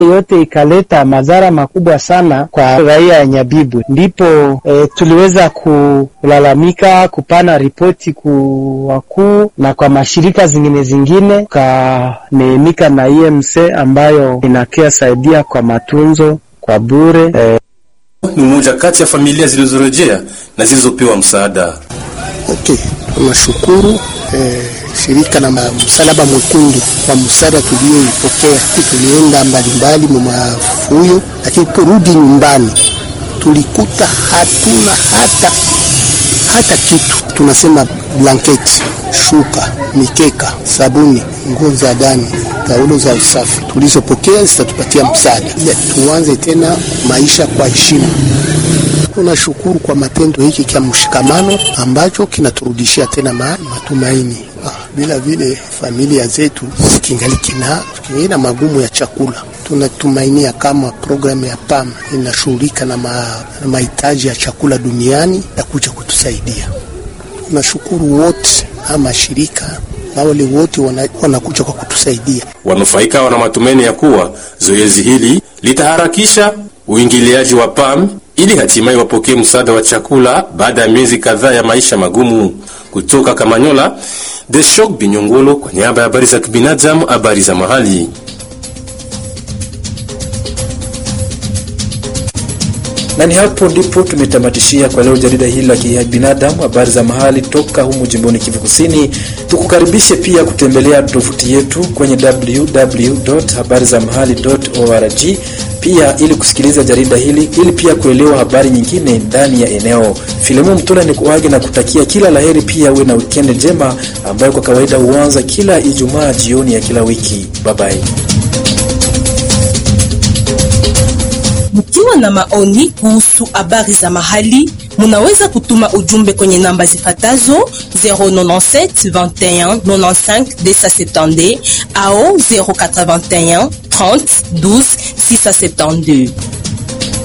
yote ikaleta madhara makubwa sana kwa raia ya Nyabibwe. Ndipo e, tuliweza kulalamika, kupana ripoti ku wakuu na kwa mashirika zingine zingine, tukaneemika na IMC ambayo inakia saidia kwa matunzo kwa bure e, ni mmoja kati ya familia zilizorejea na zilizopewa msaada. Okay, tunashukuru eh, shirika na msalaba mwekundu kwa msaada tulioipokea. Tulienda mbalimbali mmafuyo, lakini porudi nyumbani tulikuta hatuna hata hata kitu. Tunasema blanketi, shuka, mikeka, sabuni, nguo za ndani, taulo za usafi tulizopokea zitatupatia msaada ile tuanze tena maisha kwa heshima. Tunashukuru kwa matendo hiki kia mshikamano ambacho kinaturudishia tena ma, matumaini. Ah, bila vile familia zetu zikingali kina kina magumu ya chakula. Tunatumainia kama programu ya PAM inashughulika na, ma, na mahitaji ya chakula duniani ya kuja kutusaidia. Tunashukuru wote ama shirika na wale wote wanakuja wana kwa kutusaidia. Wanufaika wana matumaini ya kuwa zoezi hili litaharakisha uingiliaji wa PAM ili hatimaye wapokee msaada wa chakula baada ya miezi kadhaa ya maisha magumu. Kutoka Kamanyola, Deshok Binyongolo kwa niaba ya habari za kibinadamu, habari za mahali. na ni hapo ndipo tumetamatishia kwa leo jarida hili la kibinadamu habari za mahali toka humu jimboni Kivu Kusini. Tukukaribishe pia kutembelea tovuti yetu kwenye www.habarizamahali.org pia ili kusikiliza jarida hili ili pia kuelewa habari nyingine ndani ya eneo. Filemon Mtula ni kuage na kutakia kila laheri, pia uwe na wikendi njema ambayo kwa kawaida huanza kila Ijumaa jioni ya kila wiki. Bye bye. Mkiwa na maoni kuhusu habari za mahali, munaweza kutuma ujumbe kwenye namba zifatazo 097 21 95 270 au 081 30 12 672.